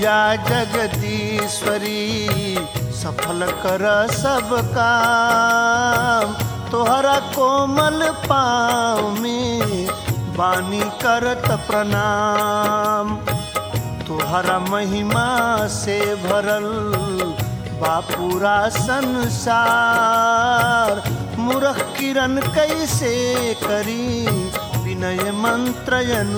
मैया जगदीश्वरी सफल कर सब काम तोहरा कोमल पाँव में बानी करत प्रणाम तोहरा महिमा से भरल बापूरा संसार मूर्ख किरण कैसे करी विनय मंत्र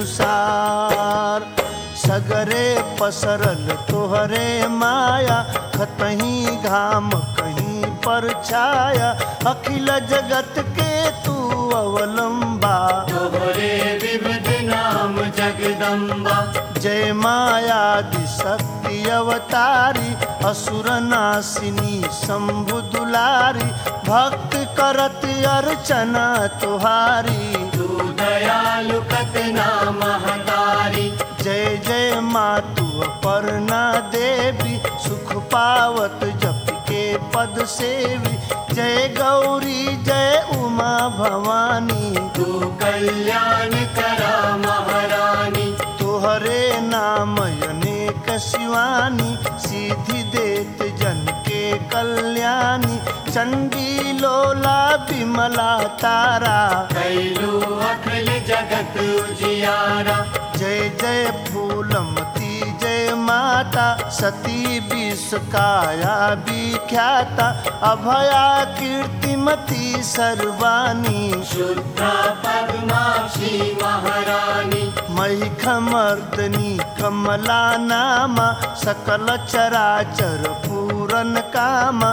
अनुसार सगरे पसरल तोहरे माया खतही घाम कहीं पर छाया अखिल जगत के तू अवलंबा तोहरे विविध नाम जगदम्बा जय मायादि शक्ति अवतारी असुर नासिनी शंभु दुलारी भक्त करत अर्चना तुहारी तू दयालु कतना महतारी जय जय मातु अपर्णा देवी सुख पावत जप के पद सेवी जय गौरी जय उमा भवानी तू कल्याण करा महारानी तोहरे नाम अनेक शिवानी सीधि देत जन के कल्याणी चंडी लोला विमला तारा कैलू अखिल जगत उजियारा जय जय फूलमती जय माता सती विश्व काया विख्याता अभया कीर्तिमती सर्वानी शुद्धा पद्माक्षी महारानी महिखमर्दनी कमला नामा सकल चराचर पूरन काम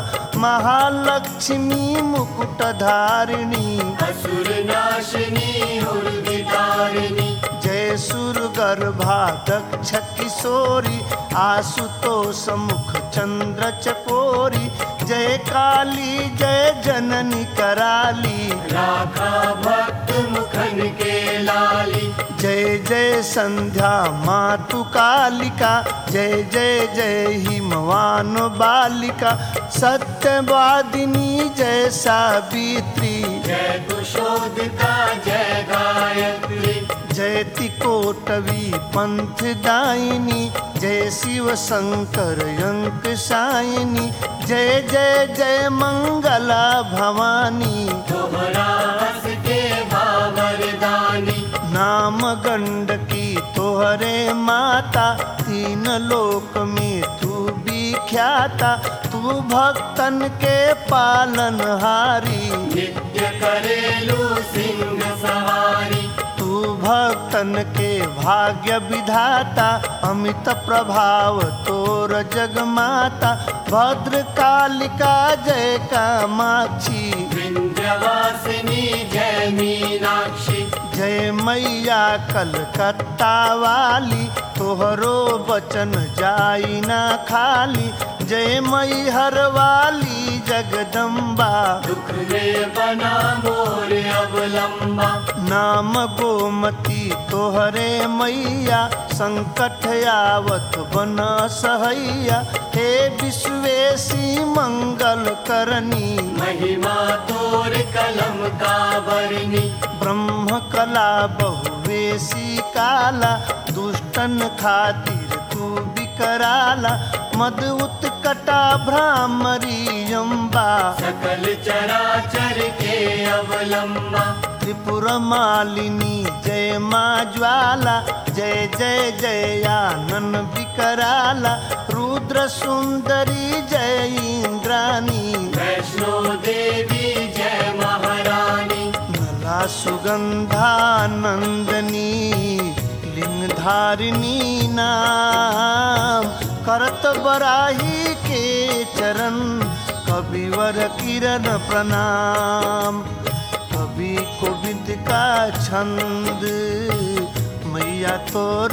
महालक्ष्मी मुकुटधारिणी असुर नाशिनी उर्विदारिणी जय सुर गर्भा दक्ष किशोरी आशुतोष मुख चंद्र चकोरी जय काली जय जननी कराली राखा भक्त मुखन के लाली जय जय संध्या मातु कालिका जय जय जय हिमवान बालिका सत्यवादिनी जय सावित्री जय कुशोदिता जय गायत्री जय तिकोटवी पंथ दायिनी जय शिव शंकर अंक सायनी जय जय जय मंगला भवानी तोहरा हस के बाबरदानी नाम गंडकी तोहरे माता तीन लोक में तू विख्याता तू भक्तन के पालनहारी नित्य करेलू सिंह सवारी तू भक्तन के भाग्य विधाता अमित प्रभाव तोर जगमाता भद्र कालिका जय कामाक्षी विंध्यवासिनी जय मीनाक्षी जय मैया कलकत्ता वाली तोहरो बचन जाई ना खाली जय मैहर वाली जगदम्बा दुख में बना मोर अवलंबा नाम गोमती तोहरे मैया संकट आवत बन सहैया हे विश्वेशी मंगल करनी महिमा तोर कलम का बरनी ब्रह्म कला बहुवेशी काला दुष्टन खातिर तू विकराला मद उत्कटा भ्रामरी अम्बा सकल चराचर के अवलंबा त्रिपुर मालिनी जय माँ ज्वाला जय जय जय आनन विकराला रुद्र सुंदरी जय इंद्रानी वैष्णो देवी जय महारानी नला सुगंधानंदनी लिंगधारिणी नाम करत बराही के चरण कविवर किरण प्रणाम कवि कोविद का छंद मैया तोर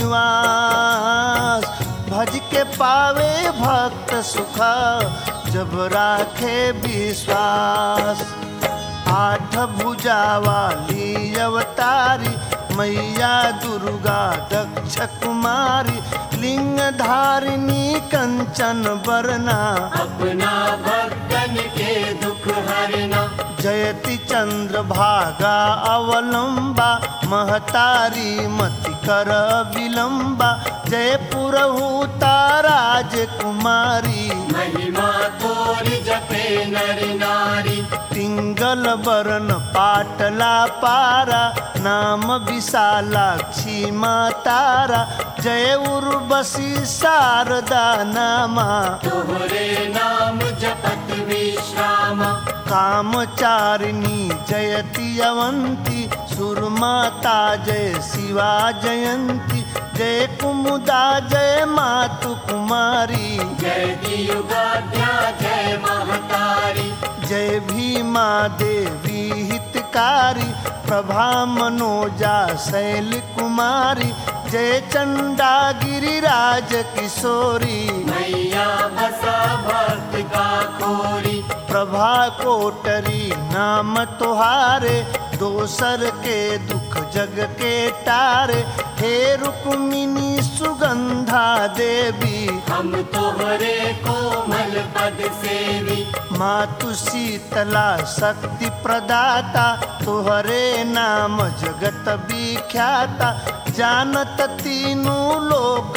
निवास भज के पावे भक्त सुखा जब राखे विश्वास आठ भुजा वाली अवतारी मैया दुर्गा दक्ष कुमारी लिंग धारिणी कंचन बरना अपना भक्तन के दुख हरना जयति चंद्र भागा अवलंबा महतारी मति कर विलंबा जयपुर हूता राजकुमारी महिमा तोर जपे नर नारी पिंगल बरन पाटला पारा नाम विशालाक्षी मातारा जय उर्वशी शारदा नामा तोहरे नाम जपत विश्रामा कामचारिणी जयति अवंती सुरमाता जय शिवा जयंती जय कुमुदा जय मातु कुमारी जय दियुगाध्या जय महतारी जय भीमा देवी हितकारी प्रभा मनोजा शैल कुमारी जय चंडा गिरिराज किशोरी मैया बसा भक्त का खोरी प्रभा कोटरी नाम तुहारे दोसर के दुख जग के टारे हे रुक्मिनी सुगंधा देवी हम तोहरे कोमल पद सेवी मातु शीतला शक्ति प्रदाता तुहरे नाम जगत विख्याता जानत तीनू लोक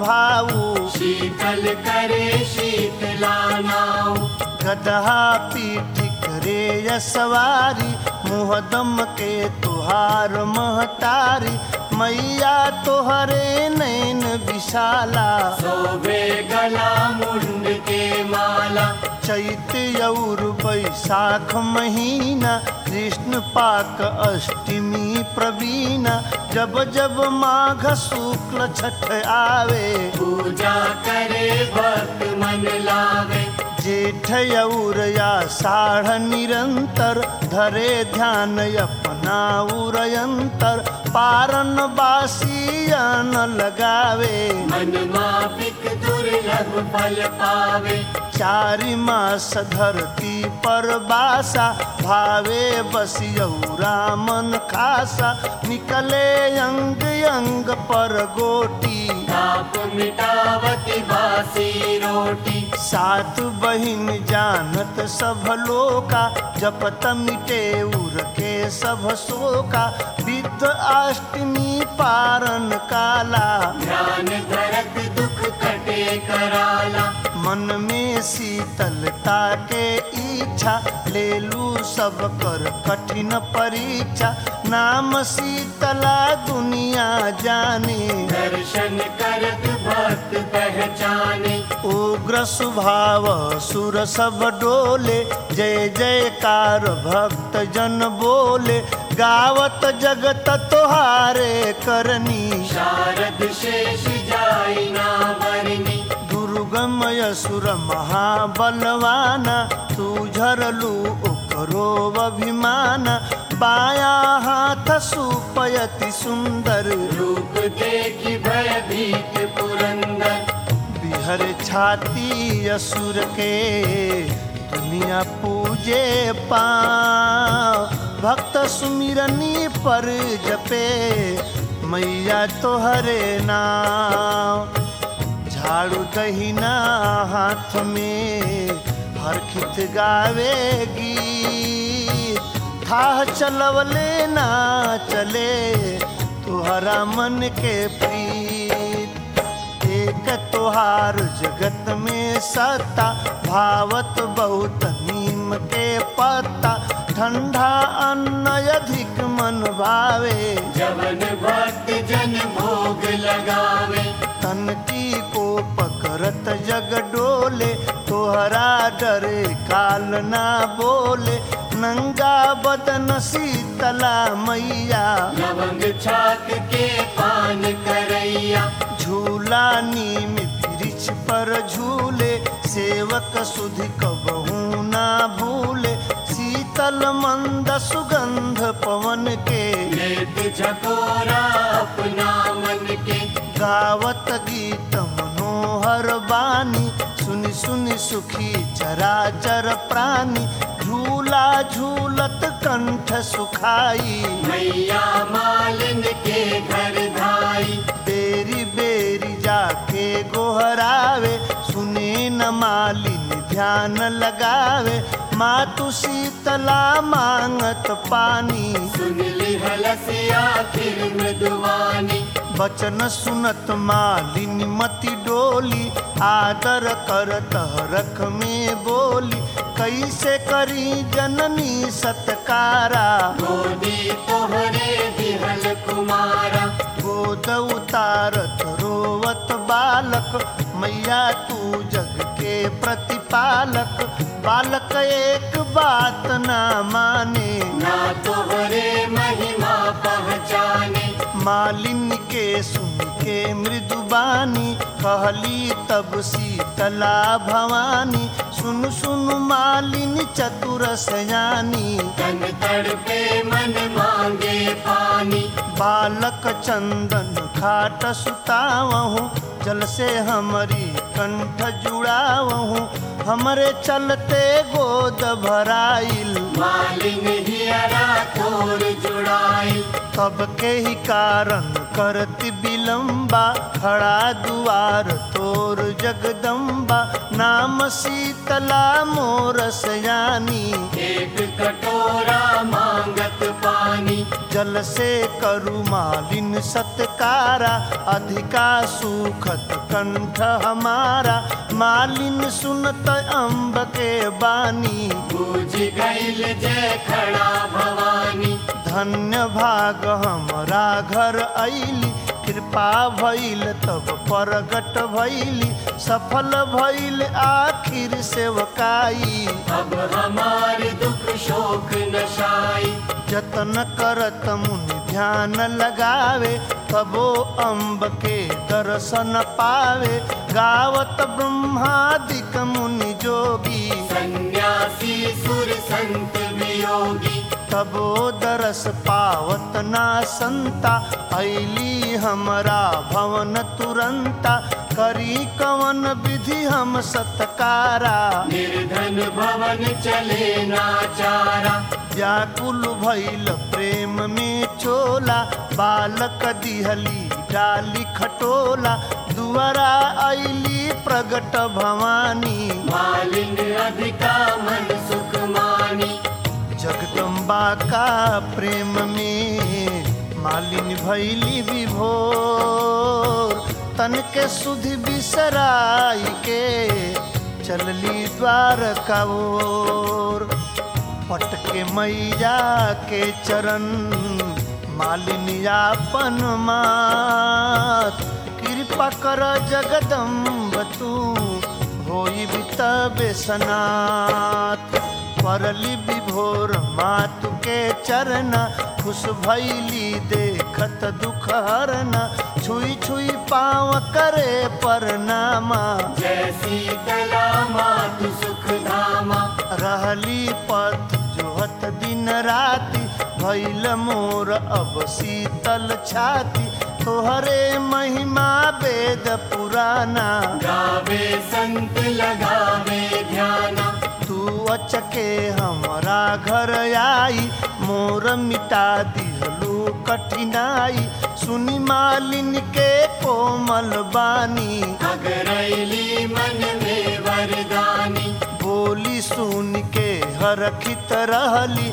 प्रभाऊ शीतल करे शीतला नाव गदहा पीठ करे यसवारी मुहदम के तुहार महतारी मैया तोहरे नैन विशाला सोबे गला मुंड के माला चैत और बैसाख महीना कृष्ण पाक अष्टमी प्रवीणा जब जब माघ शुक्ल छठ आवे पूजा करे भक्त मन लावे जेठ और आषाढ़ निरंतर धरे ध्यान अपना उरयंतर पारन बासी अन लगावे मन मापिक दुर्लभ फल पावे चारि मास धरती पर बासा भावे बसियौरा मन खासा निकले अंग अंग पर गोटी ताप मिटावती बासी रोटी सात बहिन जानत सब लोका जपत मिटे उर के सब शोका विद्ध अष्टमी पारन काला ध्यान धरत दुख कटे कराला मन में शीतलता के इच्छा ले लू सब कर कठिन परीक्षा नाम शीतला दुनिया जाने दर्शन करत भक्त पहचाने उग्र स्वभाव सुर सब डोले जय जयकार भक्त जन बोले गावत जगत तोहारे करनी शारद शेष जाई ना बरनी दुर्गम असुर महाबलवाना तू झरलू ओकरो अभिमान बाया हाथ सुपयति सुंदर रूप देखी भयभीत पुरंदर बिहर छाती असुर के दुनिया पूजे पाँव भक्त सुमिरनी पर जपे मैया तोहरे नाम झाड़ू दहिना हाथ में हर खित गावेगी थाह चलवले ना चले तुहरा मन के प्रीत एक तोहार जगत में सत्ता भावत बहुत नीम के पत्ता ठंडा अन्न अधिक मन भावे जवन भक्त जन भोग लगावे तन की को पकड़त जग डोले तोहरा डरे काल ना बोले नंगा बदन शीतला मैया लवंग छाक के पान करैया झूला नीम वृक्ष पर झूले सेवक सुधि कबहू ना भूले शीतल मंद सुगंध पवन के लेत झकोरा अपना मन के गावत गीत मनोहर बानी सुनि सुनि सुखी चराचर प्राणी झूला झूलत कंठ सुखाई मैया मालिन के घर धाई बेरी बेरी जाके ध्यान लगावे मातु शीतला मांगत पानी सुन ली हलसी आखिर मृदुवानी बचन सुनत मालिनी मति डोली आदर करत रख में बोली कैसे करी जननी सत्कारा गोदी तोहरे दिहल कुमारा गोद उतारत रोवत बालक मैया तू जग के प्रतिपालक बालक एक बात ना माने ना तोहरे महिमा पहचाने मालिन के सुन के मृदुबानी कहली तब शीतला भवानी सुन सुन मालिन चतुर सयानी तन तड़पे मन मांगे पानी बालक चंदन खाट सुतावहूँ जल से हमारी कंठ जुड़ावहूँ हमरे चलते गोद भराइल मालिन हियरा तोर जुड़ाई तब के ही कारण करती विलंबा खड़ा दुआर तोर जगदम्बा नाम शीतला मोर सयानी एक कटोरा मांगत पानी जल से करु मालिन सत्कारा अधिका सुखत कंठ हमारा मालिन सुनत अम्ब के बानी पूज गईल जय खड़ा भवानी धन्य भाग हमरा घर अइली कृपा भइल तब प्रगट भइली सफल भइल आखिर सेवकाई अब हमार दुख शोक नशाई जतन करत मुनि ध्यान लगावे तबो अम्ब के दर्शन पावे गावत ब्रह्मादिक मुनि जोगी सन्यासी सुर संत वियोगी तबो दरस पावत ना संता ऐली हमरा भवन तुरंता करी कवन विधि हम सत्कारा निर्धन भवन चले नाचारा व्याकुल भइल प्रेम में चोला बालक दिहली डाली खटोला दुआरा ऐली प्रगट भवानी मालिन अधिका मन सुख मानी जगदम्बा का प्रेम में मालिन भैली विभोर तन के सुधि बिसराई के चलली द्वार का ओर पटके मैया के चरण मालिन आपन मात कृपा कर जगदम्ब तू होई बितबे सनात परली विभोर मातु के चरना खुश भैली देखत दुख हरना छुई छुई पाँव करे परनामा जैसी कला मातु सुख धामा रहली पथ जोहत दिन राति भैल मोर अब शीतल छाती तोहरे महिमा वेद पुराना गावे संत लगावे ध्याना तू अचके हमरा घर आई मोर मिटा दिहलू कठिनाई सुनी मालिन के कोमल बानी अगरैली मन में वरदानी बोली सुन के हरखित रहली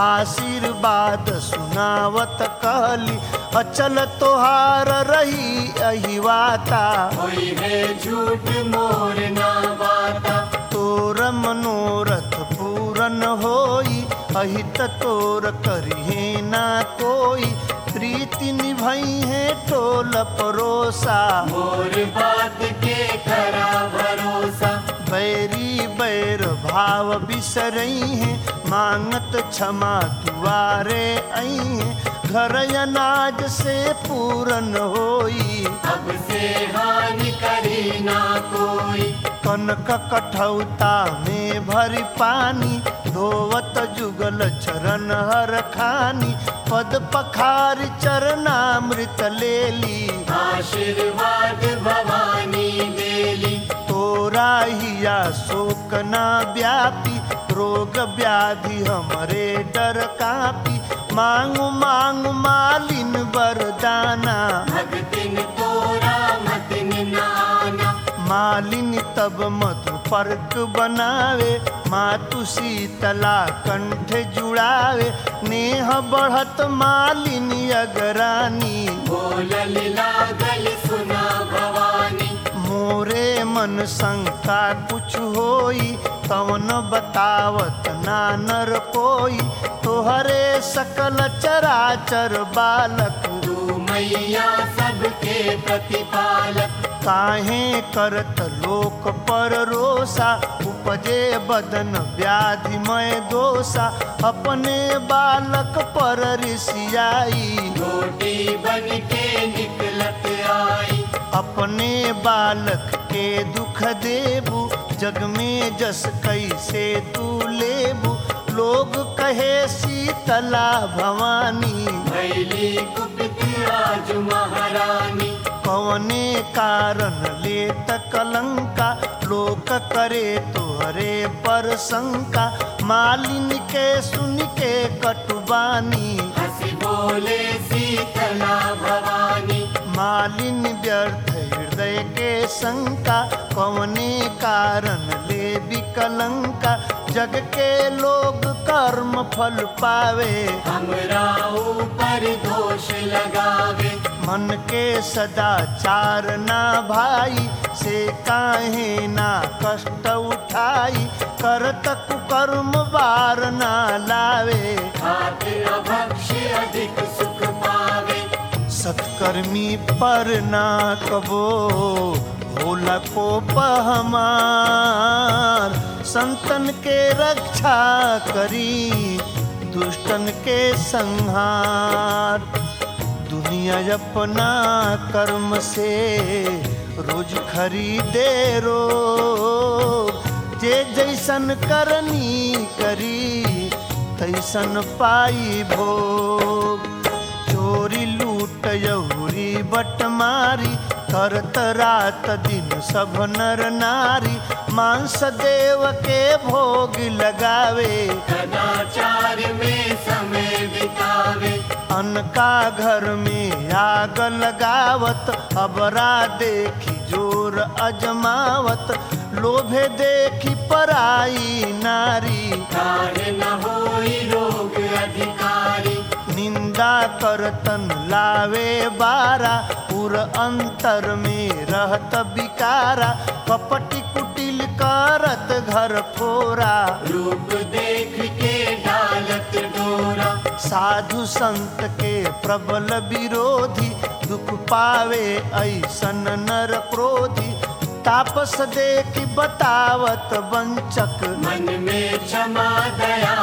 आशीर्वाद सुनावत कहली अचल तोहार रही अहिवाता कोई है झूठ मोर ना बाता तोर मनोरथ पूरन होई अहित तोर करिहे ना कोई प्रीति निभई है टोल परोसा मोर बात के करा भरोसा बैरी बैर भाव बिसरई है मांगत क्षमा दुआरे आई है घर अनाज से पूरन होई अब से हानि करी ना कोई कनक कठौता में भरी पानी धोवत जुगल चरण हर खानी पद पखार चरणामृत लेली आशीर्वाद भवानी देली तोरा हिया शोक ना व्यापी रोग व्याधि हमरे डर कापी मांगू मांगू मालिन वरदाना भगतिन तोरा मतिन नाना मालिन त तब मधु पर्क बनावे मातु शीतला कंठ जुड़ावे नेह बढ़त मालिनी अगरानी बोलल लागल सुना भवानी मोरे मन शंका कुछ होई तवन बतावत ना नर कोई तोहरे सकल चराचर बालक तू मैया सबके प्रतिपालक काहे करत लोक पर रोसा उपजे बदन व्याधिमय दोषा अपने बालक पर ऋषियाई रोटी बन के निकलत आई अपने बालक के दुख देबू जग में जस कैसे तू लेबू लोग कहे शीतला भवानी भैली कुपित आज महारानी कवने कारण ले कलंका लोक करे तोहरे पर शंका मालिन के सुन के कटुबानी हंसी बोले शीतला भवानी मालिन व्यर्थ हृदय के शंका कवने कारण ले विकलंका जग के लोग कर्म फल पावे हमरा ऊपर दोष लगावे मन के सदाचार ना भाई से काहे ना कष्ट उठाई करत कुकर्म बार ना लावे खातिर भक्ष्य अधिक सुख पावे सत्कर्मी पर ना कबो भोला को हमार संतन के रक्षा करी दुष्टन के संहार दुनिया अपना कर्म से रोज खरीदे रो जे जैसन करनी करी तैसन पाई भोग चोरी लूट यहुरी बटमारी करत रात दिन सब नर नारी मांस देव के भोग लगावे कदाचार में समय बितावे अनका घर में आग लगावत अबरा देखी जोर अजमावत लोभे देखी पराई नारी काहे न होई रोग अधिकारी निंदा करतन लावे बारा पुर अंतर में रहत बिकारा कपटी कुटिल करत घर फोरा रूप देख के डालत डोरा साधु संत के प्रबल विरोधी दुख पावे ऐसन नर क्रोधी तापस देख बतावत वंचक मन में क्षमा दया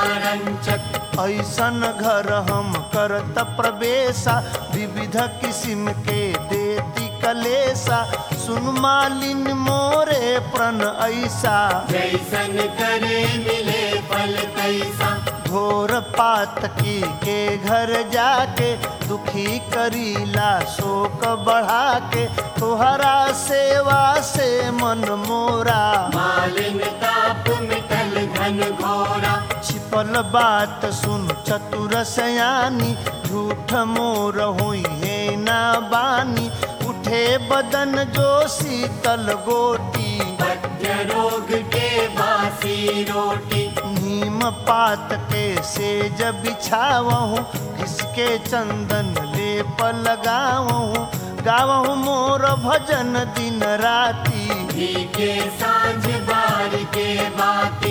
नारंचक ऐसन घर हम करत प्रवेशा विविध किस्म के देती कलेसा सुन मालिन मोरे प्रण ऐसा जैसन करे मिले फल तैसा घोर पातकी के घर जाके दुखी करीला शोक बढ़ा के तोहरा सेवा से मन मोरा मालिन ताप मिटल घन घोरा छिपल बात सुन चतुर सयानी झूठ मोर हुई है ना बानी उठे बदन जो शीतल गोटी पथ्य रोग के बासी रोटी नीम पात के सेज बिछावहूँ किसके चंदन लेप लगावहूँ गावहूँ मोर भजन दिन राती घी के सांझ बार के बाती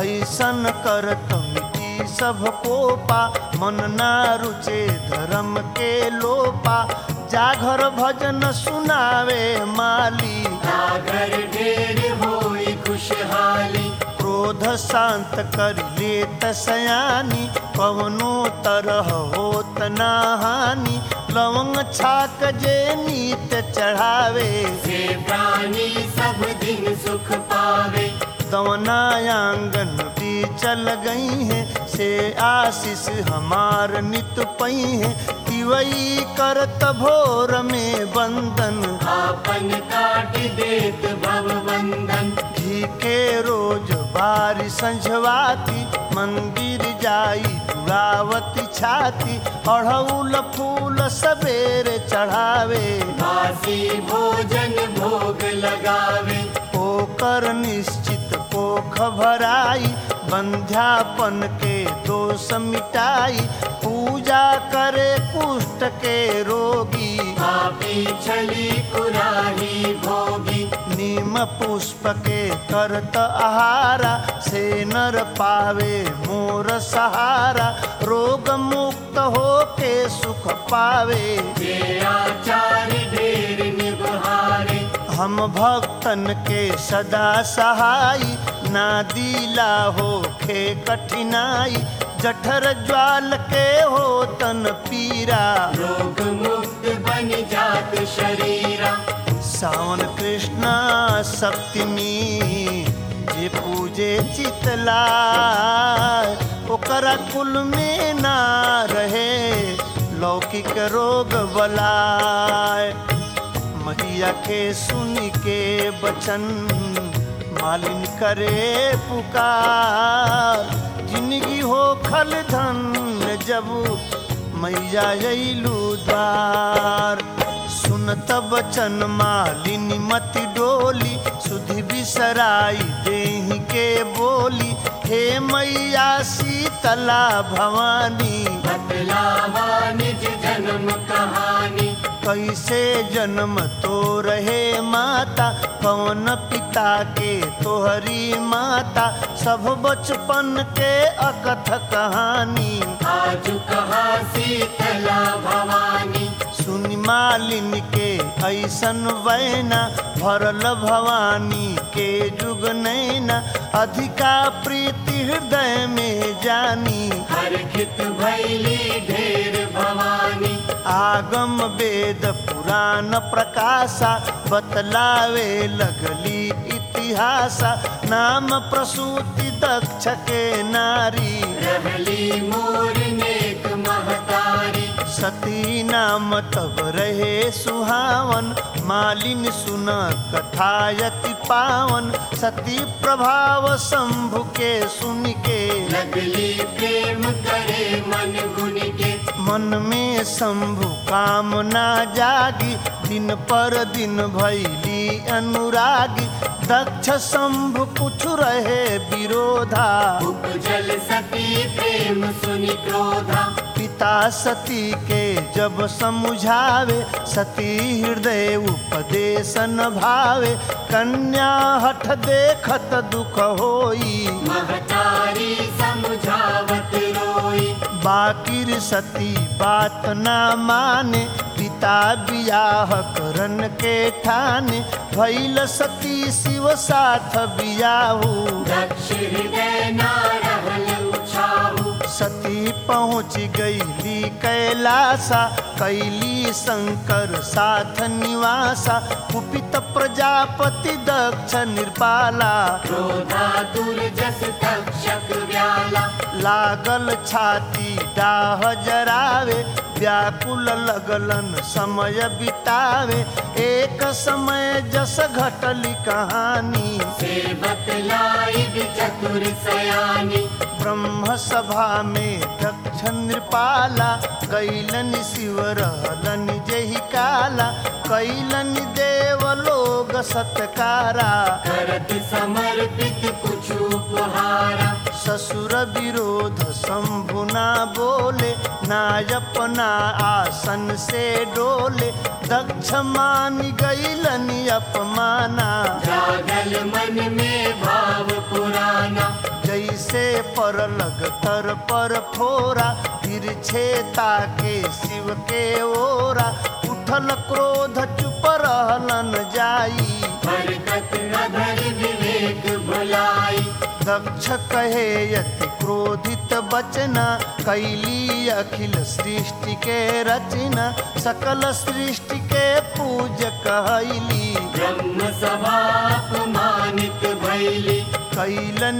ऐसन करत मिटी सब कोपा मन ना रुचे धर्म के लोपा जाघर भजन सुनावे माली सागर ढेर होई खुशहाली क्रोध शांत कर लेत सयानी कवनो तरह होत ना हानि लवंग छाक जे नीत चढ़ावे से प्राणी सब दिन सुख पावे दवना आंगन भी चल गई है से आशीष हमार नित पई है तिवई करत भोर में बंदन आपन काट देत भव बंधन घी के रोज बारी संझवाती मंदिर जाई जुड़ावती छाती अढ़ौल फूल सवेरे चढ़ावे बासी भोजन भोग लगावे ओ कर निश्चित पोख भराई बंध्यापन के दोष मिटाई पूजा करे कुष्ठ के रोगी पापी छली कुराही भोगी नीम पुष्प के करत आहारा से नर पावे मोर सहारा रोग मुक्त हो के सुख पावे जे आचार ढेर निबहारे हम भक्तन के सदा सहाई ना दिला हो खे कठिनाई जठर ज्वाल के हो तन पीरा रोग मुक्त बन जात शरीरा सावन कृष्ण सप्तमी जे पूजे चितला ओकरा कुल में ना रहे लौकिक रोग बलाय मैया के सुन के बचन मालिन करे पुकार जिंदगी हो खल धन जब मैया अइलू द्वार सुनत बचन मालिनी मति डोली सुधि बिसराई देही के बोली हे मैया शीतला भवानी बतलावा निज जन्म कहानी कैसे जन्म तो रहे माता कौन पिता के तोहरी माता सब बचपन के अकथ कहानी आज कहा शीतला भवानी सुनि मालिन के ऐसन वैना भरल भवानी के जुग नैना अधिका प्रीति हृदय में जानी हर खित भैली ढेर भवानी आगम वेद पुराण प्रकाशा बतलावे लगली इतिहासा नाम प्रसूति दक्ष के नारी रहली मोर नेक महतारी सती नाम तब रहे सुहावन मालिन सुन कथायति पावन सती प्रभाव शंभु के सुन के लगली प्रेम करे मन गुण के मन में शंभु कामना जागी दिन पर दिन भैली अनुरागी दक्ष शंभु कुछ रहे विरोधा उपजल सती प्रेम सुनि क्रोधा पिता सती के जब समझावे सती हृदय उपदेशन भावे कन्या हठ देखत दुख होई महतारी समझावत रोई बाकिर सती बात ना माने पिता बियाह करन के ठाने भैल सती शिव साथ बियाहू दक्ष हृदय ना रहल उछाहू सती पहुँच गईली कैलासा कैली शंकर साथ निवासा कुपित प्रजापति दक्ष निर्पाला क्रोधा दुर्जस तक्षक व्याला लागल छाती डाह जरावे व्याकुल लगलन समय बितावे एक समय जस घटली कहानी से बतलाई चतुर सयानी ब्रह्म सभा में दक्ष नृपाला कैलन शिव रहलन जही काला कैलन देव लोग सत्कारा करत समर्पित कुछ उपहारा ससुर विरोध शंभु ना बोले ना अपना आसन से डोले दक्ष मान गईलन अपमाना जागल मन में भाव पुराना जैसे पर लग तर पर फोरा तिरछे ताके शिव के ओरा उठल क्रोध चुप रहलन जाई बरकत नगर विवेक भुलाई दक्ष कहे यति क्रोधित बचना कैली अखिल सृष्टि के रचना सकल सृष्टि के पूज कहली ब्रह्म सभा अपमानित भैली कैलन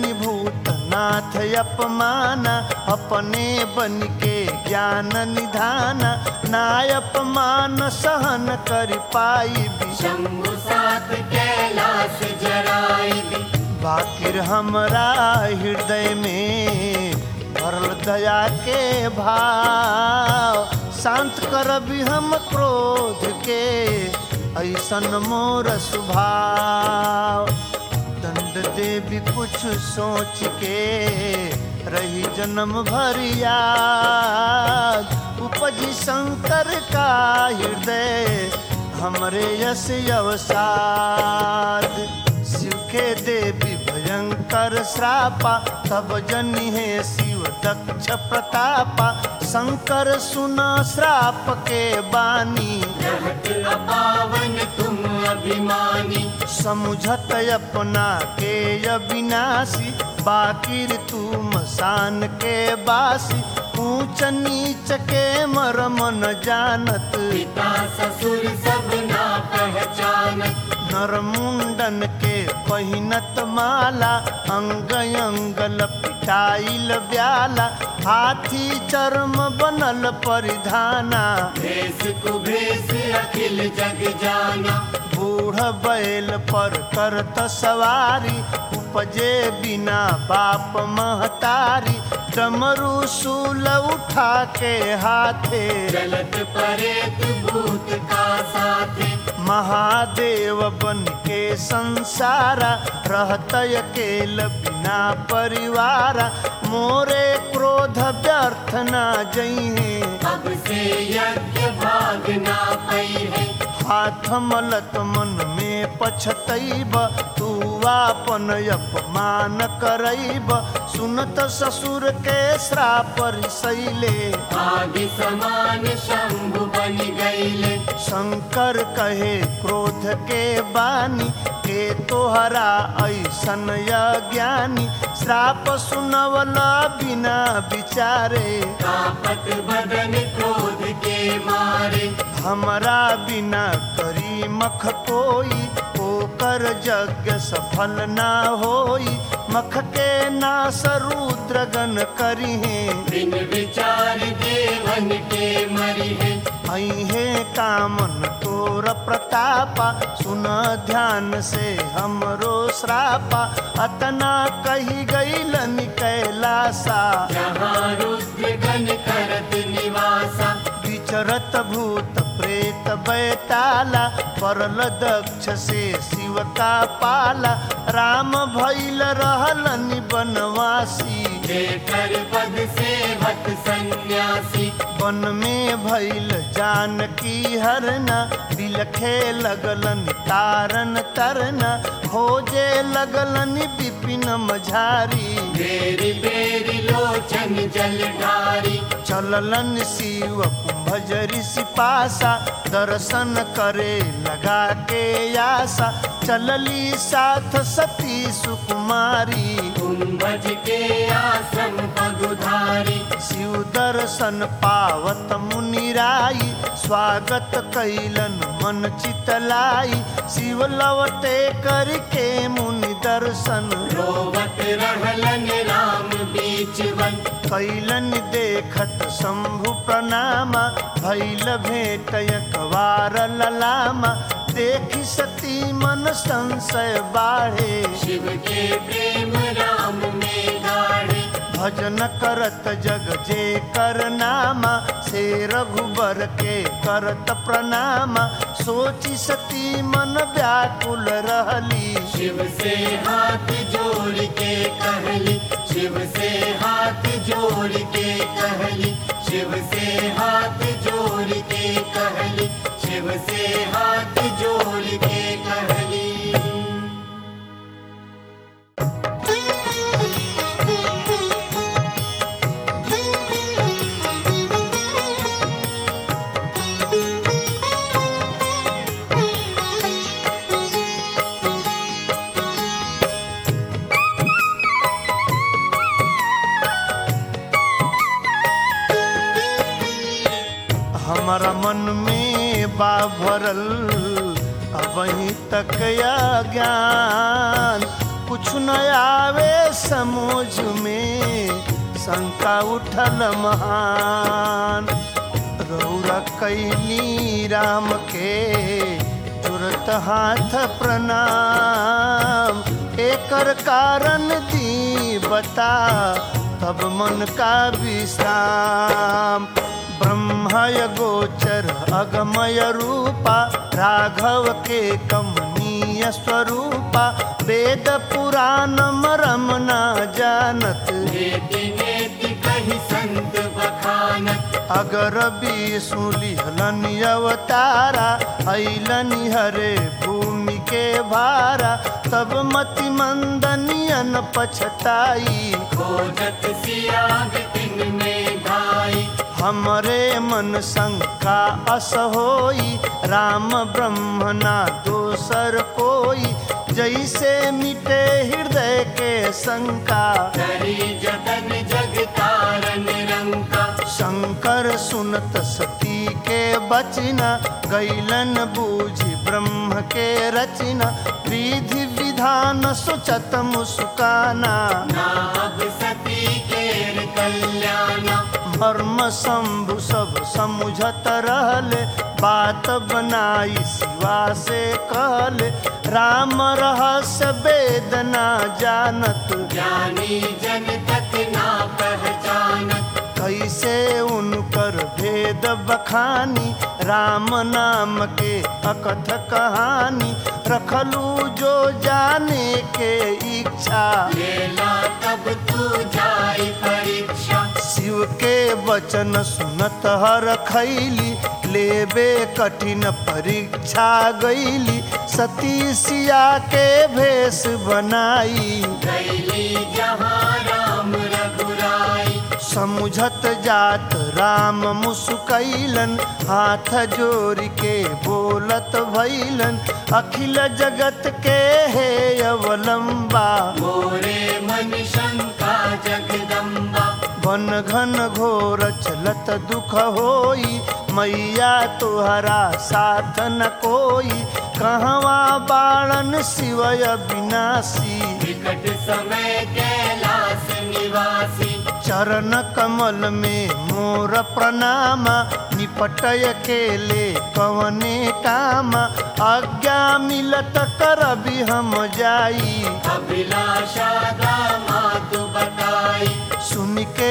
भूतनाथ अपमाना अपने बन के ज्ञान निधान ना अपमान सहन कर पाई शंभु साथ कैलाश जराई दी बाकिर हमरा हृदय में भरल दया के भाव शांत करबी हम क्रोध के ऐसन मोर स्वभाव चंड देवी कुछ सोच के रही जन्म भर याद उपजी शंकर का हृदय हमरे यश अवसाद शिव के देवी भयंकर श्रापा तब जनी है शिव दक्ष प्रतापा शंकर सुना श्राप के बानी रहत अपावन तुम अभिमानी समुझत अपना के अविनाशी बाकिर तू मसान के बासी ऊंच नीच के मरम न जानत पिता ससुर सब ना पहचानत नर मुंडन के पहिनत माला अंग अंग लपिटाइल ब्याला हाथी चर्म बनल परिधाना भेष कुभेष अखिल जग जाना बूढ़ बैल पर करत सवारी उपजे बिना बाप महतारी डमरू सूल उठा के हाथे चलत परेत भूत का साथे महादेव बन के संसारा रहत अकेल बिना परिवारा मोरे क्रोध व्यर्थ न जइहे अब से यज्ञ भाग ना पई है हाथ मलत मन में पछतैब तू आपन अपमान करैब सुनत ससुर के श्राप रिसैले आदि समान शंभु बन गईले शंकर कहे क्रोध के बानी के तोहरा ऐसन ज्ञानी श्राप सुनवला बिना विचारे कापत बदन क्रोध के मारे हमरा बिना करी मख कोई ओकर यज्ञ सफल ना होई मख के नास रुद्रगन करिहे बिन विचार देवन के मरी है अहे कामन तोर प्रतापा सुन ध्यान से हमरो श्रापा अतना कही गईलन कैलासा जहाँ रुद्र गण करत निवासा विचरत भूत प्रेत बैताला परल दक्ष से शिव का पाला राम भैल रहलन बनवासी जेकर पद सेवक सन्यासी वन में भैल जानकी हरना बिलखे लगलन तारन तरना खोजे लगलन विपिन मझारी बेरी बेरी लोचन जल ढारी चललन शिव कुंभज ऋषि पासा दर्शन करे लगा के आशा चलली साथ सती सुकुमारी कुंभज के आश्रम पगुधारी शिव दर्शन पावत मुनिराई स्वागत कैलन मन चितलाई शिव लवटे करके मुनि दर्शन रोवत रहलन राम बीच वन कैलन देखत शंभु प्रणामा भैल भेट एकबार ललामा देखी सती मन संशय बाढ़े शिव के प्रेम राम में गाढ़े भजन करत जग जे कर नामा से रघुबर के करत प्रणामा सोची सती मन व्याकुल रहली शिव से हाथ जोड़ के कहली शिव से हाथ जोड़ के कहली शिव से हाथ जोड़ के कहली शिव से हाथ जोड़ के कहली हमारा मन में बा भरल अबही तक या ज्ञान कुछ न आवे समझ में शंका उठल महान रौरा कैली राम के जुरत हाथ प्रणाम एकर कारण दी बता तब मन का विश्राम ब्रह्मय गोचर अगमय रूपा राघव के कमनीय स्वरूपा वेद पुराण मरम ना जानत नेति नेति कही संत बखानत अगर विष्णु लिहलन अवतारा ऐलन हरे भूमि के भारा तब मति मंदनियन पछताई खोजत सियाग तिन में धाई हमरे मन शंका अस होई राम ब्रह्म ना दोसर कोई जैसे मिटे हृदय के शंका करी जतन जग तारन रंका शंकर सुनत सती के बचना गैलन बूझी ब्रह्म के रचना विधि विधान सोचत मुस्काना ना अब सती केर कल्याणा मर्म शंभु सब समुझत रहले बात बनाई शिवा से कहले राम रहस्य वेदना जानत ज्ञानी जन तक ना पहचानत कैसे उनकर भेद बखानी राम नाम के अकथ कहानी रखलू जो जाने के इच्छा लेला तब तू जाई परीक्षा शिव के वचन सुनत हर खैली लेबे कठिन परीक्षा गईली सती सिया के भेष बनाई गैली जहाँ राम रघुराई समुझत जात राम मुस्कैलन हाथ जोड़ के बोलत भैलन अखिल जगत के हे अवलंबा मोरे मन शंका जगदम्बा वन घन घोर चलत दुख होई मैया तुहरा साथ न कोई कहवा बाणन शिवय विनाशी विकट समय कैलाश निवासी चरण कमल में मोर प्रणामा निपटय केले कवने कामा आज्ञा मिलत करबी हम जाई अभिलाषा दामातु बताई सुन के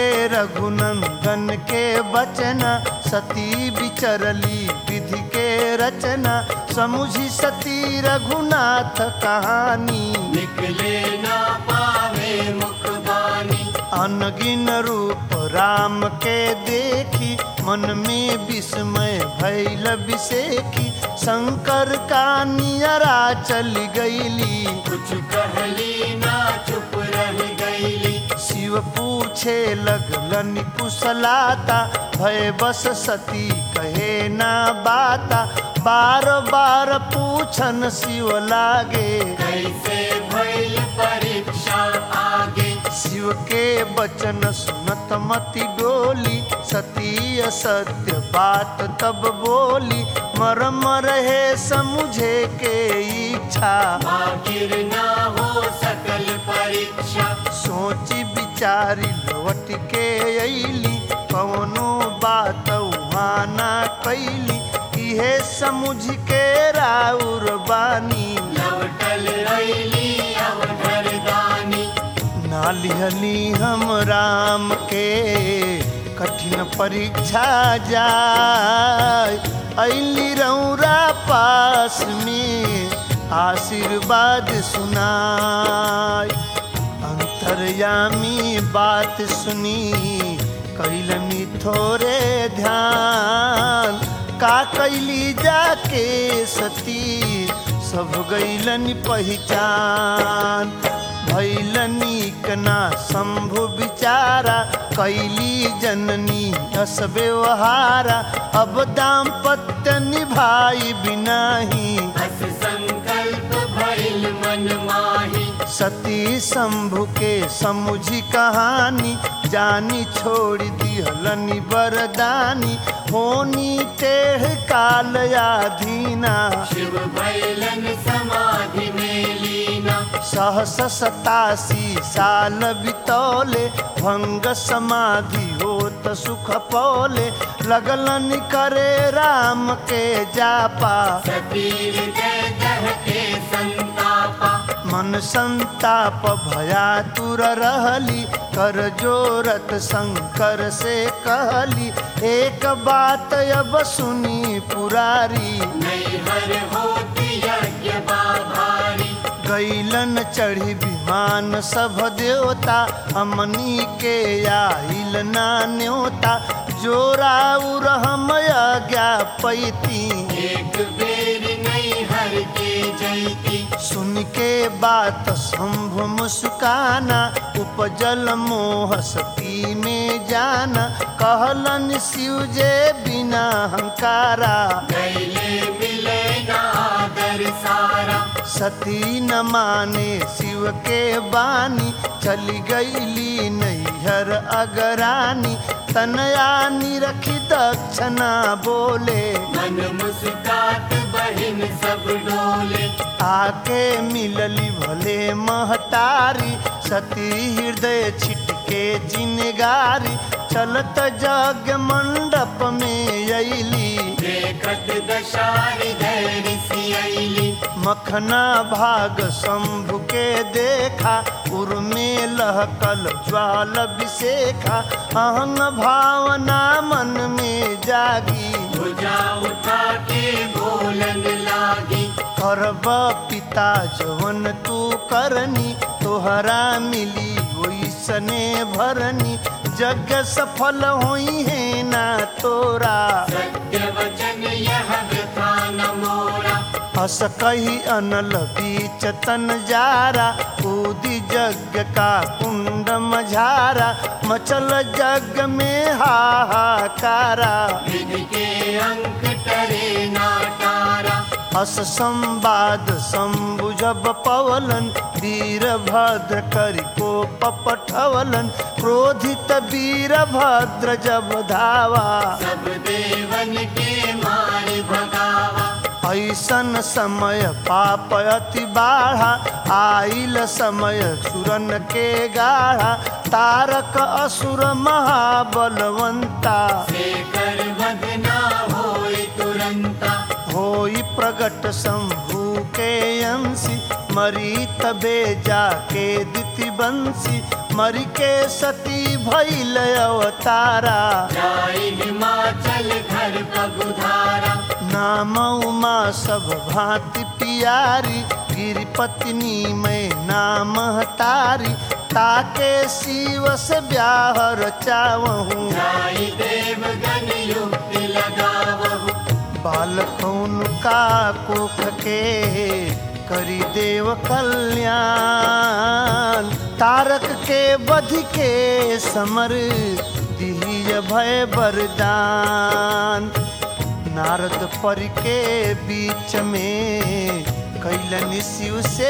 रघुनंदन के बचना सती विचरली विधि के रचना समुझी सती रघुनाथ कहानी निकले ना पावे मुख बानी अनगिन रूप राम के देखी मन में विस्मय भैल विसेखी शंकर का नियरा चल गईली कुछ कहली ना चुप रह गईली शिव पूछे लगलन कुशलाता भय बस सती कहे ना बाता बार बार पूछन शिव लागे कैसे भइल परीक्षा आगे शिव के वचन सुनत मति डोली सती असत्य बात तब बोली मरम रहे समुझे के इच्छा आखिर ना हो सकल परीक्षा सोची विचारी लौट के अली कौनो बात वहाँ ना कैली इहे समुझ के राउर बानी लवटल रैली अवधर दानी ना लिहली हम राम के कठिन परीक्षा जाय अली रौरा पास में आशीर्वाद सुनाय अंतर्यामी बात सुनी कैलनी थोड़े ध्यान का कैली जाके सती सब गैलन पहचान भैलनी कना शंभु विचारा कैली जननी अस व्यवहारा अब दाम्पत्य निभाई बिनाही बस संकल्प भइल मन माही सती शंभु के समुझी कहानी जानी छोड़ दिहलनी बरदानी होनी टेढ़ काल आधीना शिव भैलन समाधि में लीना सहस सतासी साल बितौले भंग समाधि होत सुख पौले लगलन करे राम के जापा सतीर जय दह के संतापा मन संताप भया तुर रहली कर जोरत शंकर से कहली एक बात अब सुनी पुरारी नहीं पर होती यज्ञ बाभारी गैलन चढ़ी विमान सब देवता हमनी के आइल ना न्योता जोरा उरहम ज्ञा पैती एक बेर नहीं हर के जैती सुन के बात शंभु मुस्काना उपजल मोह सती में जाना कहलन शिव जे बिना हंकारा गैले मिले ना आदर सारा सती न माने शिव के बानी चली गईली नैहर अगरानी तनया निरखी दक्षिणा बोले मन मुस्कात बहिन सब डोले आके मिलली भले महतारी सती हृदय छिटके जिनगारी चलत जग मंडप में अली देखत दशारी धैर्य सियली मखना भाग शंभु के देखा उर में लहकल ज्वाल विशेखा अहंग भावना मन में जागी भुजा उठा के बोलन लागी करब पिता जवन तू करनी तोहरा मिली ओइसने भरनी जग सफल होई है ना तोरा सत्य वचन यह व्यथा न मोरा हस कही अनल बीच तन जारा कूदी जग का कुंड मझारा मचल जग में हाहाकारा विधि के अंक टरे ना तारा हस संवाद संबुझब पवलन वीरभद्र करि को पपठवलन क्रोधित वीरभद्र जब धावा सब देवन के मार भगावा ऐसन समय पाप अति बाढ़ा आइल समय सुरन के गाढ़ा तारक असुर महाबलवंता शेखर वध ना होय तुरंता होई प्रगट शंभु के अंशी मरी तबे जाके दिति बंसी मरी के सती भैल अवतारा जाय हिमाचल घर पगुधारा नाम उमा सब भांति पियारी गिरि पत्नी में नाम तारी ताके शिव से ब्याह चावहूँ जाय देवगन युक्ति लगावहु बालकौन का कोख के करी देव कल्याण तारक के बध के समर दिहिय भय वरदान नारद पर के बीच में कैलन शिव से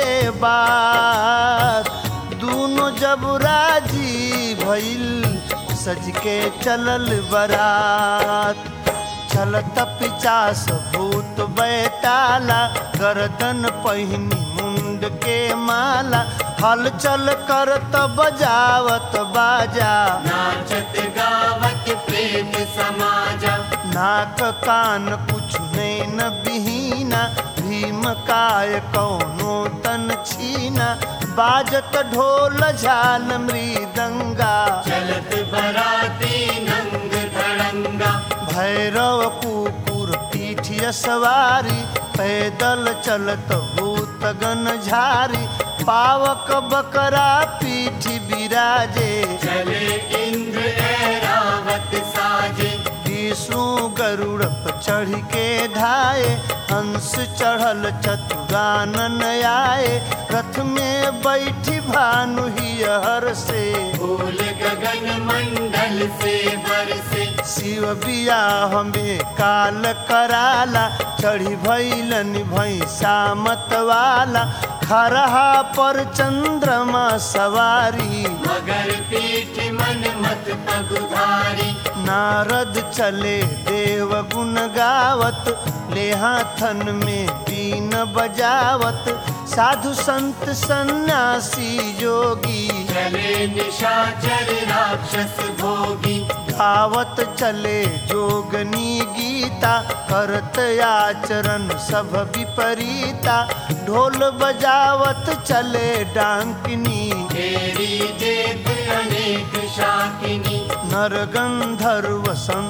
बात दोनों जब राजी भइल सज के चलल बरात चलत पिचास भूत बैताला गर्दन पहिनी मुंड के माला हलचल करत बजावत बाजा नाचत गावत प्रेम समाजा नाक कान कुछ नैन बिहीना भीम काय कौनो तन छीना बाजत ढोल झाल मृदंगा चलत बराती नंग धड़ंगा भैरव कुकुर पीठिय सवारी पैदल चलत भूत गन झारी पावक बकरा पीठी बिराजे चले इंद्र ऐरावत साजे विष्णु गरुड़ पर चढ़ के ढाए हंस चढ़ल चतुरानन आए रथ में बैठी भानु हर से फूल गगन मंडल से बरसे शिव बियाह में काल कराला चढ़ी भैलन भैसा मत वाला खरहा पर चंद्रमा सवारी मगर पीठ मन मत पगुधारी नारद चले देव गुण गावत ले हाथन में बीन बजावत साधु संत सन्यासी जोगी चले निशाचर राक्षस भोगी गावत चले जोगनी गीता करत आचरण सब विपरीता ढोल बजावत चले डांकनी तेरी जेत अनेक शाकिनी नर गंधर्व संत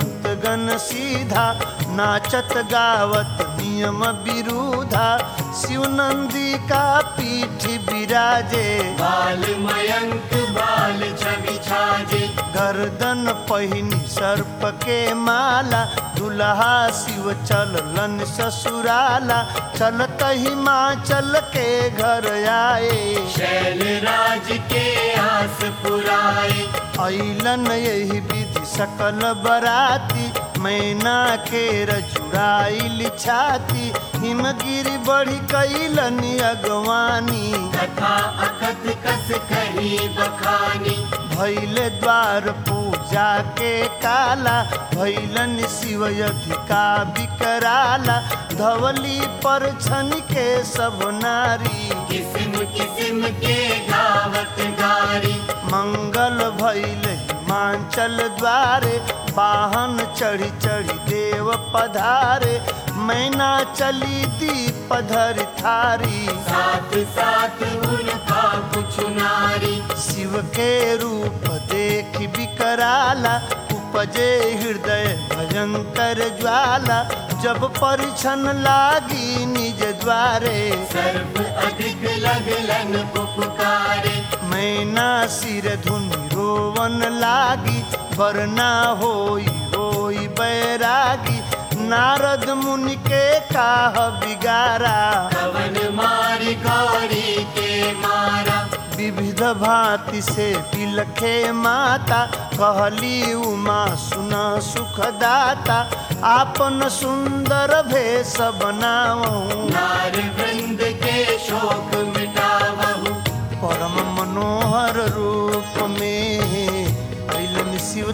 गगन सीधा नाचत गावत नियम विरुधा शिवनंदी का पीठ विराजे बाल मयंक बाल छवि छाजे गर्दन पहिनी सर्प के माला दुल्हा शिव चलन ससुराला चलत हिमाचल के घर आए शैल राज के आस पुराए ऐलन यही विधि सकल बराती मैना के रजुराइल छाती हिमगिरी बढ़ी कैलन अगवानी कथा अकथ कस कही बखानी भैले द्वार पूजा के काला भैलन शिव अधिका बिकराला धवली पर छन के सब नारी किस्म किस्म के गावत गारी मंगल भैल हिमांचल द्वारे वाहन चढ़ी चढ़ी देव पधारे मैना चली दीप धर थारी साथ साथ उनका कुछ नारी शिव के रूप देख बिकराला उपजे हृदय भयंकर ज्वाला जब परिछन लागी निज द्वारे सर्व अधिक लगलन पुकारे मैना सिर धुनि रोवन लागी वरना होई होई बैरागी नारद मुनि के काह बिगारा कवन मारी गौरी के मारा विविध भांति से बिलखे माता कहली उमा सुना सुखदाता आपन सुंदर भेष बनावहूँ नार वृंद के शोक मिटावहु परम मनोहर रूप में अलन शिव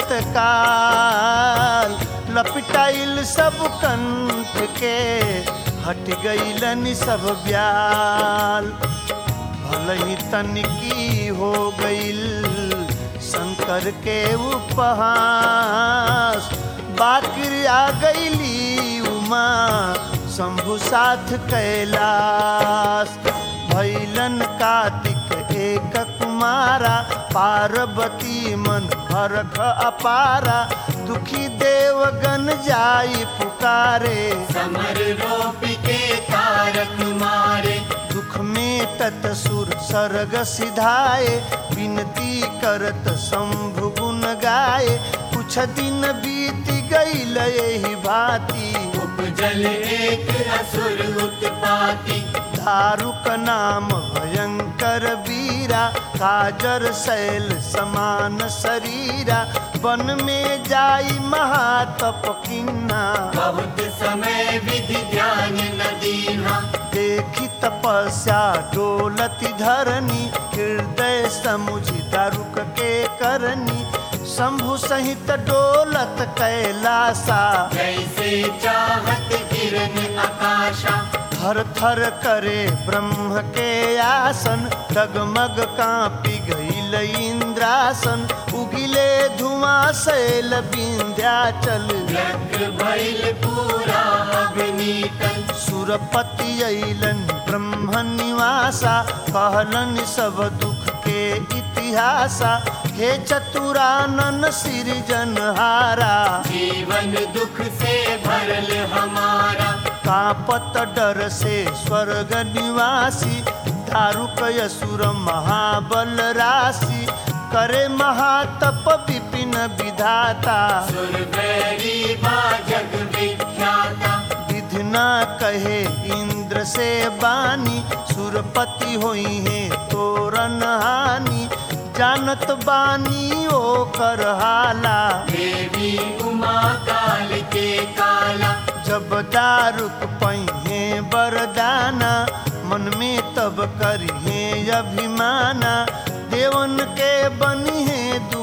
तत्काल लपिटाइल सब कंठ के हट गईलन सब ब्याल भल ही तनिकी हो गईल शंकर के उपहास बाकिर आ गईली उमा शंभु साथ कैलाश भैलन कार्तिक एक कुमारा पार्वती मन हरख अपारा दुखी देवगन जाई पुकारे समर रोप के तारक मारे दुख में तत सुर सर्ग सिधाए विनती करत शंभु गुण गाए कुछ दिन बीत गईल यही भांति उपजल एक असुर उत्पाती दारुक नाम भयंकर वीरा काजर शैल समान शरीरा वन में जाई महातप किन्ना बहुत समय विधि ध्यान न दीना देखी तपस्या डोलती धरनी हृदय समुझी दारुक के करनी शंभु सहित डोलत कैलासा जैसे चाहत किरण आकाशा थर थर करे ब्रह्म के आसन डगमग कांपी गईल इंद्रासन उगिले धुआं शैल विंध्याचल व्यग्र भइल पूरा अग्नितल सुरपति अइलन ब्रह्म निवासा कहलन सब दुख के इतिहासा हे चतुरानन सृजनहारा जीवन दुख से भरल हमारा कापत डर से स्वर्ग निवासी दारुक असुर महाबल राशि करे महातप विपिन विधाता सुरवैरी बा जग विख्याता विधना कहे इंद्र से बानी सुरपति होई है तोरन हानि जानत बानी ओ कर हाला देवी उमा काल के काला जब दारुक पहिए बरदाना मन में तब करिहे अभिमाना देवन के बनी है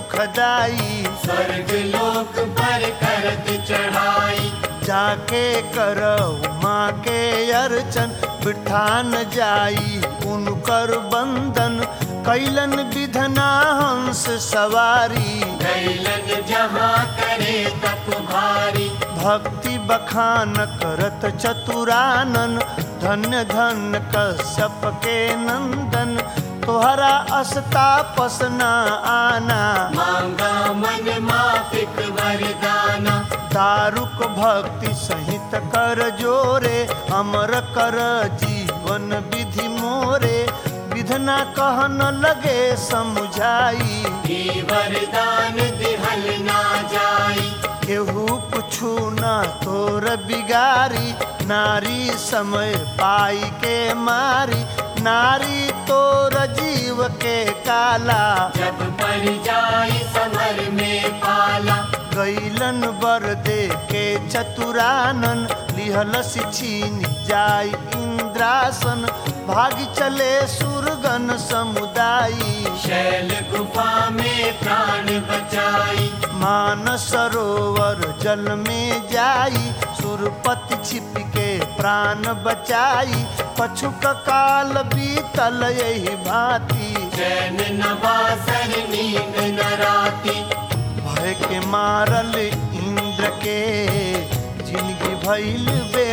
दुखदाई स्वर्ग लोक पर करत चढ़ाई जाके कर माँ के अर्चन बिठान जाई उनकर बंदन कैलन विधना हंस सवारी कैलन जहाँ करे तप भारी भक्ति बखान करत चतुरानन धन्य धन कश्यप के नंदन तोहरा अस्ता पसना आना मांगा मन माफिक वरदाना दारुक भक्ति सहित कर जोरे अमर कर जीवन विधि मोरे विधना कहन लगे समझाई ये वरदान दिहल ना जाई केहू कुछु न तोर बिगारी नारी समय पाई के मारी नारी तोर जीव के काला जब पड़ जाई समर में पाला गैलन बर दे के चतुरानन लिहल छीन जाय इंद्रासन भागी चले सुरगन समुदायी शैल गुफा में प्राण बचाई मान सरोवर जल में जाई सुरपति छिप के प्राण बचाई पछुक काल बीतल यही भांति चैन नवासर नींद न राती भय के मारल इंद्र के जिंदगी भइल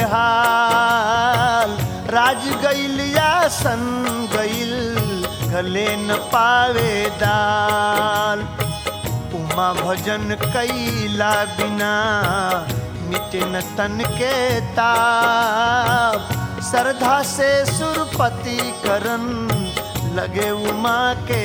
बेहाल राज गइल या सन गइल गले न पावे दाल उमा भजन कैला बिना मिटे न तन के ताप श्रद्धा से सुरपति करन लगे उमा के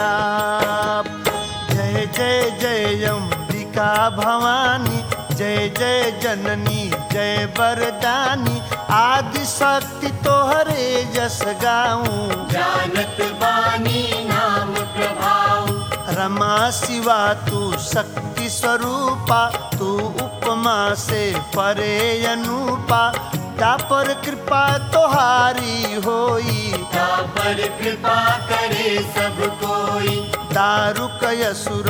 जाप जय जय जय अम्बिका भवानी जय जय जननी जय वरदानी आदि शक्ति तोहरे जस गाऊं जानत बानी नाम प्रभाव रमा शिवा तू शक्ति स्वरूपा तू उपमा से परे अनुपा पर कृपा तोहारी होई ता पर कृपा करे सब कोई दारुक असुर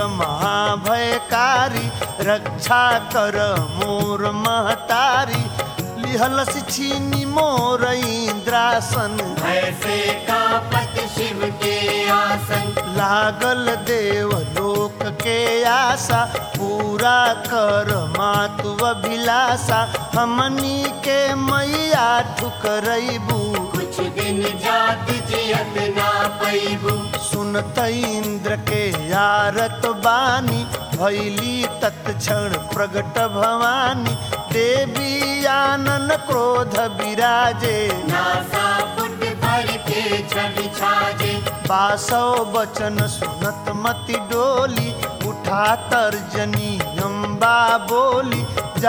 महाभयकारी रक्षा कर मोर महतारी लिहलस छीनी मोर इंद्रासन ऐसे कापत शिव के आसन लागल देव लोक के आशा पूरा कर मातु अभिलाषा हमनी के मैया ठुकरैबू कुछ दिन जात जियत ना पैबू सुनत इंद्र के यारत बानी भैली तत्क्षण प्रगट भवानी देवी आनन क्रोध विराजे नासा फुट भर के छवि छाजे बासव बचन सुनत मति डोली उठा तर्जनी अम्बा बोली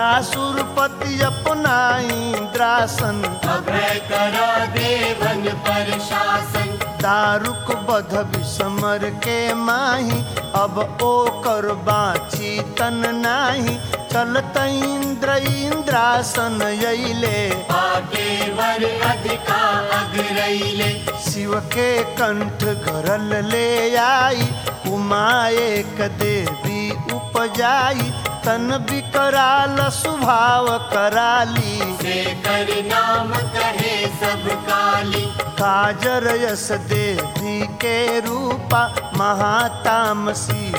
जासुरपति अपना इंद्रासन अभय करा देवन पर शासन दारुक बध विसमर के माही अब ओ कर बाची तन नाही चलत इंद्र इंद्रासन यैले आगे वर अधिका अग्रैले शिव के कंठ गरल ले आई उमा एक देवी उपजाई तन विकराल स्वभाव कराली से कर नाम कहे सब काली काजर यस देवी के रूपा महातामसी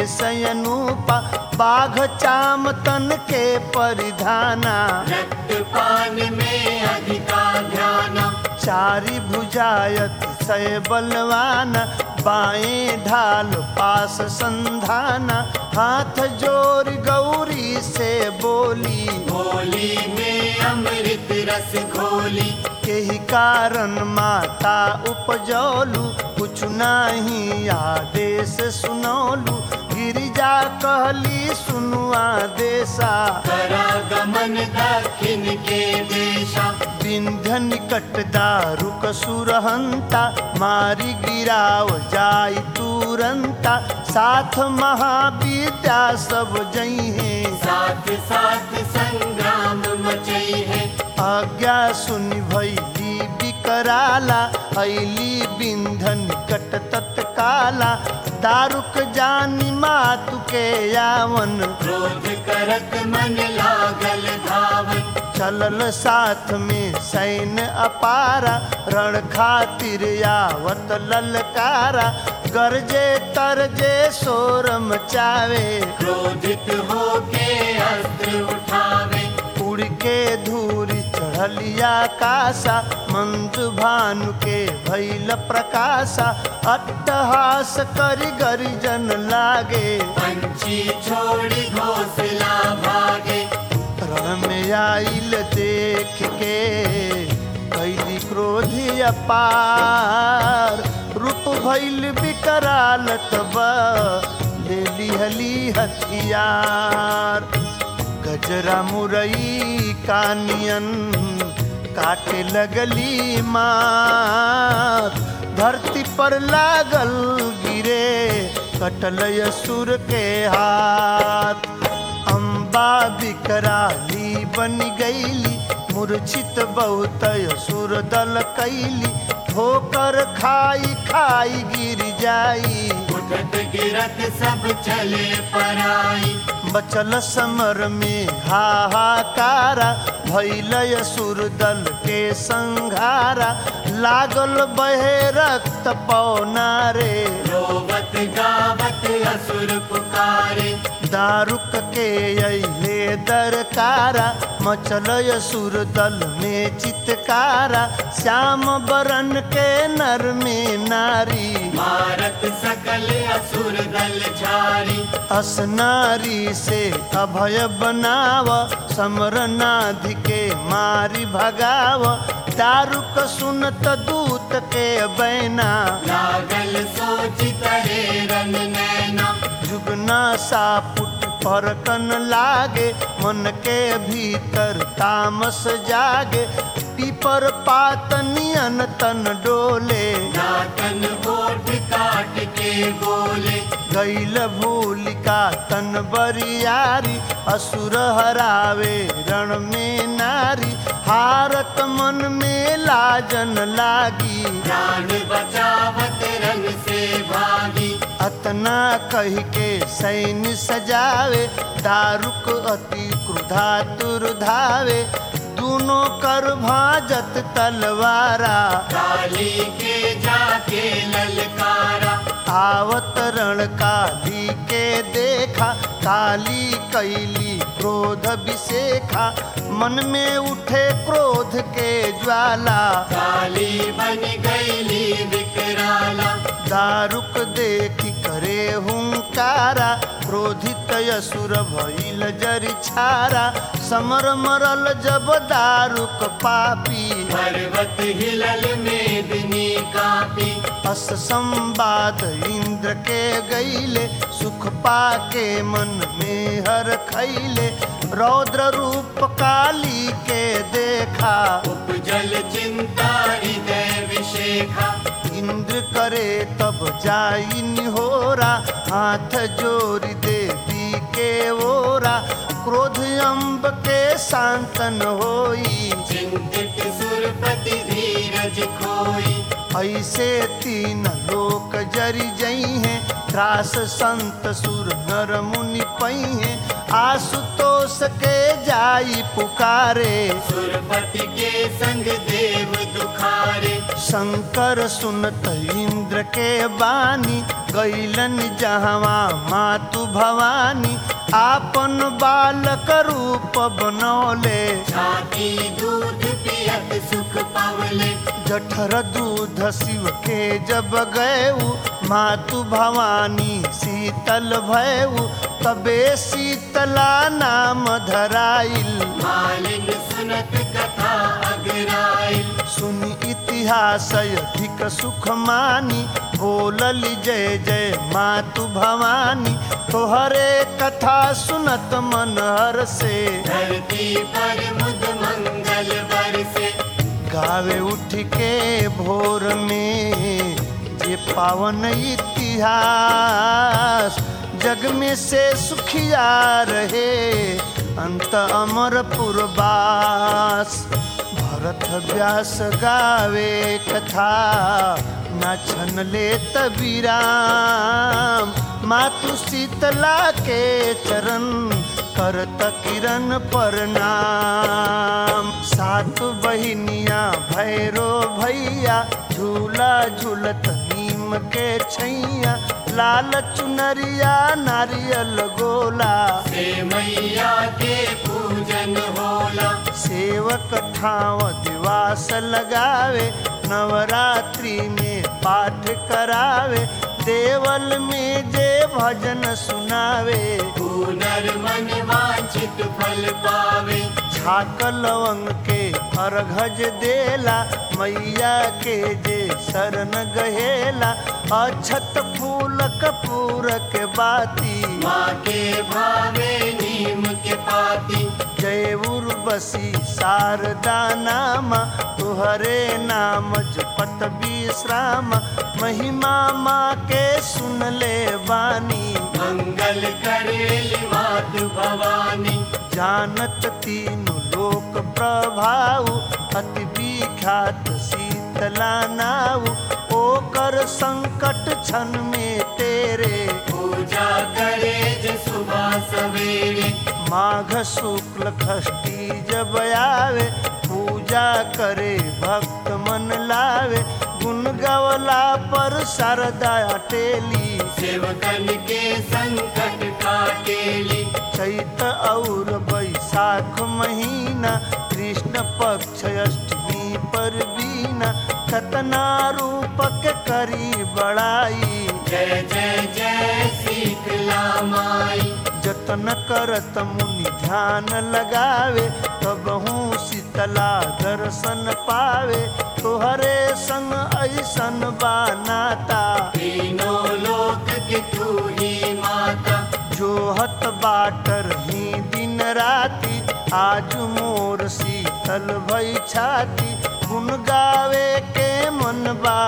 भेषयनूपा बाघ चाम तन के परिधाना रक्त पान में अधिका ध्याना चारि भुजायत सय बलवान बाएं ढाल पास संधाना हाथ जोर गौरी से बोली होली में अमृत रस घोली यही कारण माता उपजौलू कुछ नाही आदेश सुनौलू गिरिजा कहली सुनु आदेशा करा गमन दक्षिण के देशा विंध्य निकट दारुक सुरहंता मारी गिराव जाई तुरंता साथ महाविद्या सब जई हैं साथ साथ संग्राम मचई है आज्ञा सुनि भैली बिकराला ऐली बिंध निकट तत्काला दारुक जानी मातु के यावन क्रोध करत मन लागल धावन चलल साथ में सैन्य अपारा रण खातिर यावत ललकारा गरजे तरजे शोर मचावे क्रोधित होके अस्त्र उठावे उड़ के धूरी चढ़ चढ़लिया कासा मंजु भानु के भैल प्रकाशा अट्टहास करि गरिजन लागे पंछी छोड़ी घोंसला भागे रण में आइल देख के कैली क्रोधी अपार रूप भैल विकराल तब ले लिहली हथियार गजरा मुरई कानियन काटे लगली मार धरती पर लागल गिरे कटल असुर के हाथ अम्बा बिकराली बन गईली मूर्छित बहुत असुर दल कैली ठोकर खाई खाई गिर जाई उठत गिरत सब चले पराई बचल समर में हाहाकारा भैलय सुर दल के संघारा लागल बहे रक्त पौनारे रोवत गावत असुर पुकारे दारुक के अले दरकारा मचलय सुर दल में चितकारा श्याम बरन के नर में नारी मारत सकल असुर दल झारी असनारी से अभय बनाव समरनाध के मारी भगाव दारुक सुनत दूत के बैना लागल सोच तरे रन नैना जुगना सापुट परकन लागे मन के भीतर तामस जागे पीपर पात नियन तन डोले दातन ओठ काट के बोले गैल भूलिका तन बरियारी असुर हरावे रण में नारी हारत मन में लाजन लागी प्राण बचावत रन से भागी अतना कह के सैन्य सजावे दारुक अति क्रुधातुर धावे दोनों कर भाजत तलवारा काली के जाके ललकारा आवत रण काली के देखा काली कैली क्रोध विशेखा मन में उठे क्रोध के ज्वाला काली बन गईली विकराला दारुक देखी करे हुंकारा क्रोधित असुर भइल जरि छारा समर मरल जब दारुक पापी पर्वत हिलल मेदिनी कापी अस संवाद इंद्र के गईले सुख पाके मन में हर खैले रौद्र रूप काली के देखा उपजल चिंता हृदय विशेखा इंद्र करे तब जाई निहोरा हाथ जोरी देवी के ओरा क्रोध अम्ब के शांतन होई चिंतित सुरपति धीरज खोई ऐसे तीन लोक जरि जई हैं त्रास संत सुर नर मुनि पई हैं आशुतोष के जाई पुकारे सुरपति के संग देव दुखारे शंकर सुनत इंद्र के बानी गैलन जहवा मातु भवानी आपन बालक रूप बनौले छाती दूध पियत सुख पावले जठर दूध शिव के जब गएऊ मातु भवानी शीतल भयऊ तबे शीतला नाम धराइल मालिन सुनत कथा अगराइल सुनि इतिहास अधिक सुख मानी बोलल जय जय मातु भवानी तोहरे कथा सुनत मन हर से धरती पर मुद मंगल बरसे गावे उठ के भोर में जे पावन इतिहास जग में से सुखिया रहे अंत अमर पुरबास भरत व्यास गावे कथा न छन ले तबीराम मातु शीतला के चरण करत किरण प्रणाम सात बहिनिया भैरो भैया झूला झूलत नीम के छैया लाल चुनरिया नारियल गोला से मैया के पूज पूजन होला सेवक ठाव दिवास लगावे नवरात्रि में पाठ करावे देवल में जे भजन सुनावे पुनर्मन वांछित फल पावे छाक लवंग के अर्घज देला मैया के जे शरण गहेला अछत फूल कपूर के बाती माँ के भावे नीम के पाती जय उर्वशी शारदा नाम तुहरे नाम जपत विश्राम महिमा माँ के सुन ले बानी मंगल करेली मातु भवानी जानत तीनु लोक प्रभाव अति विख्यात शीतला नाव ओकर संकट क्षण में तेरे पूजा करे जे सुबह सवेरे माघ शुक्ल खष्टी जब आवे पूजा करे भक्त मन लावे गुण गवला पर शारदा टेली सेवकन के संकट काटेली चैत और बैसाख महीना कृष्ण पक्ष अष्टमी पर बीना कतना रूपक करी बड़ाई जय जय जय शीतला माई जतन करत मुनि ध्यान लगावे तब हूँ शीतला दर्शन पावे तोहरे संग ऐसन बानाता तीनों लोक की तू ही माता जोहत बाटर ही दिन राति आज मोर शीतल भई छाती गुन गावे के मन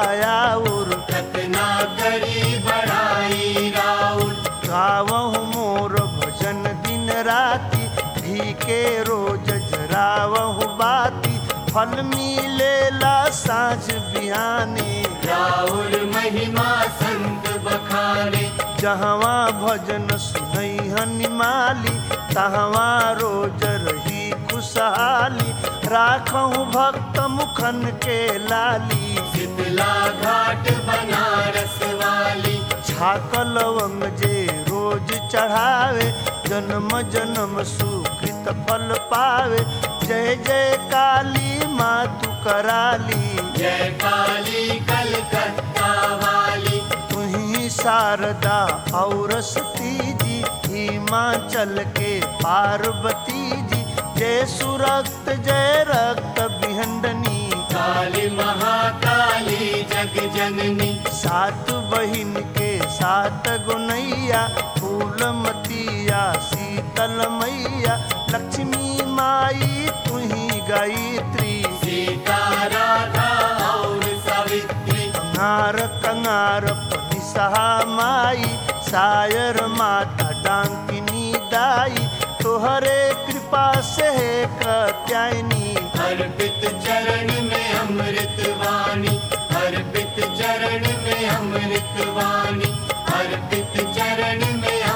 बायाउर कतना करी बढ़ाई राउर गावहु मोर भजन दिन राति घी के रोज जरावहु बाती फल मिलेला साँझ बिहानी राउर महिमा संत बखाने जहवा भजन सुनई हनिमाली तहवा रोज रही खुशहाली राखहु भक्त मुखन के लाली शीतला घाट बनारस वाली छाक लवंग जे रोज चढ़ावे जन्म जन्म सुकृत फल पावे जय जय काली माँ तू कराली जय काली कलकत्ता वाली तुही शारदा और सती जी हिमाचल के पार्वती जी जय सुरक्त जय रक्त बिहंडनी काली महाकाली जग जननी सात बहिन के सात गुनैया फूलमतिया शीतल मैया लक्ष्मी माई तुही गायत्री सीता राधा और सावित्री कंगार कंगार सहा माई सायर माता डांकिनी दाई तोहरे कृपा से है कत्यायनी अर्पित चरण में अमृत वाणी अर्पित चरण में अमृत वाणी अर्पित चरण में